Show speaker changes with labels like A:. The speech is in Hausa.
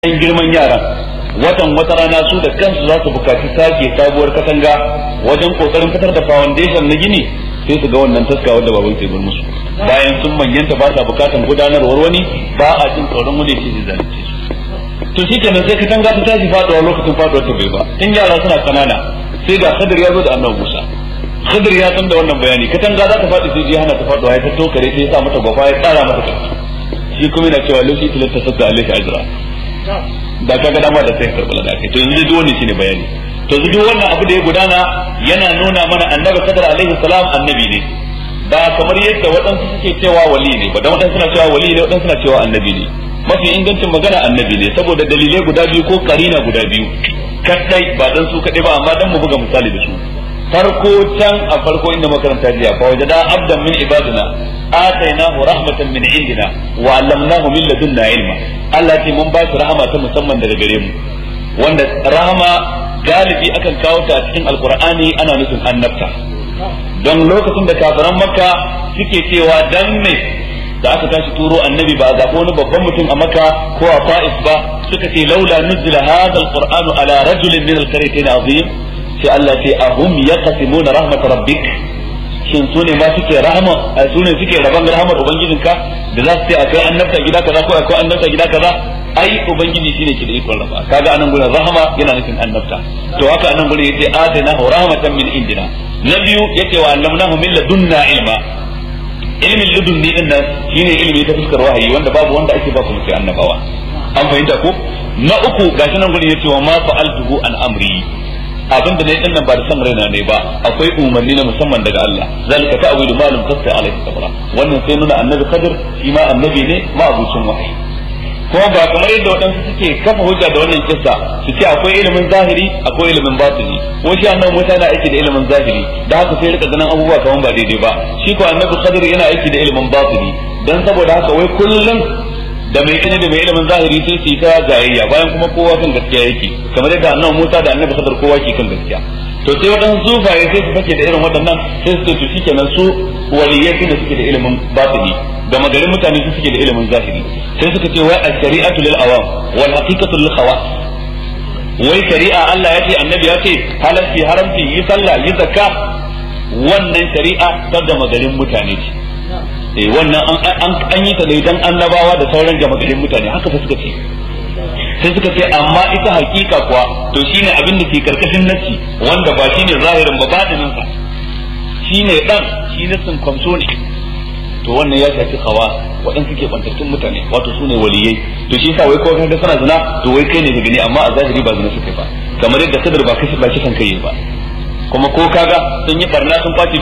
A: ɗan girman yaran watan wata rana su da kansu za su bukaci sake sabuwar katanga wajen kokarin fitar da foundation na gini sai su ga wannan taska wadda baban sai bar musu bayan sun manyanta ba sa bukatan gudanarwar wani ba a jin tsoron wani shi zai zalunce su to shi kenan sai katanga ta tashi faduwa lokacin faduwar ta bai ba tun yara suna kanana sai ga Khadir ya zo da annabi Musa Khadir ya san da wannan bayani katanga za ta faɗi sai ji hana ta faduwa ya ta tokare sai ya sa mata gwafa ya tsara mata kai shi kuma yana cewa lokaci tilasta sabda alaihi ajra da kaga dama da sai karɓi da kai to yanzu duk wannan shine bayani to yanzu duk wannan abu da ya gudana yana nuna mana annabi kadar alaihi salam annabi ne ba kamar yadda waɗansu suke cewa wali ne ba dan waɗansu suna cewa wali ne waɗansu suna cewa annabi ne mafi ingancin magana annabi ne saboda dalilai guda biyu ko karina guda biyu kadai ba dan su kadai ba amma dan mu buga misali da su farko can a farko inda makaranta jiya fa wajada abdan min ibadina atainahu rahmatan min indina wa allamnahu min ladunna ilma Allah ce mun ba shi rahama ta musamman daga gare mu wanda rahama galibi akan kawo ta a cikin alqur'ani ana nufin annabta don lokacin da kafiran makka suke cewa dan me da aka tashi turo annabi ba a zaɓo wani babban mutum a makka ko a fa'is ba suka ce laula nuzila hadha alqur'anu ala rajulin min alqaryatayn azim sai Allah ce ahum yaqsimuna rahmat rabbik shin su ne ma suke rahama su ne suke raban rahamar ubangijinka da za su ce akwai annabta gida kaza ko akwai annabta gida kaza ai ubangiji shine ke da ikon rafa kaga anan gurin rahama yana nufin annabta to haka anan gurin yace atina rahmatan min indina na biyu yace wa allamnahu min ladunna ilma ilmin ladunni din nan shine ilimi ta fuskar wahayi wanda babu wanda ake ba ku sai annabawa an fahimta ko na uku gashi nan gurin yace wa ma fa'altuhu an amri abin da ne din nan ba da san raina ne ba akwai umarni na musamman daga Allah zalika ta'wilu ma lam tasta alaihi sabra wannan sai nuna annabi Khadir shi ma annabi ne ma abucin wahayi kuma ba kamar yadda waɗansu suke kafa hujja da wannan kissa su ce akwai ilimin zahiri akwai ilimin batini ko shi annabi Musa yana aiki da ilimin zahiri da haka sai rika ganin abubuwa kaman ba daidai ba shi ko annabi Khadir yana aiki da ilimin batini dan saboda haka wai kullum da mai ilimi da mai ilimin zahiri sai su yi ta jayayya bayan kuma kowa kan gaskiya yake kamar yadda annabi Musa da annabi Khadir kowa ke kan gaskiya to sai waɗansu sufaye sai su fake da irin waɗannan sai su ce to shikenan su waliyai ne suke da ilimin batini da magarin mutane su suke da ilimin zahiri sai suka ce wai al-shari'atu lil awam wal haqiqatu lil khawas wai shari'a Allah ya ce annabi ya ce halalci haramci yi sallah yi zakka wannan shari'a ta da magarin mutane ce eh wannan an yi ta ne dan annabawa da sauran gama garin mutane haka fa suka ce sai suka ce amma ita hakika kuwa to shine abin da ke karkashin nassi wanda ba shine zahirin ba batinin sa shine dan shi nassin kwamso ne to wannan ya shafi hawa waɗanda suke bantattun mutane wato su ne waliyai to shi yasa wai ko kaga suna zina to wai kai ne ka gani amma a zahiri ba zina suka ba kamar yadda kadar ba kashi ba kisan kai ba kuma ko kaga sun yi barna sun kwace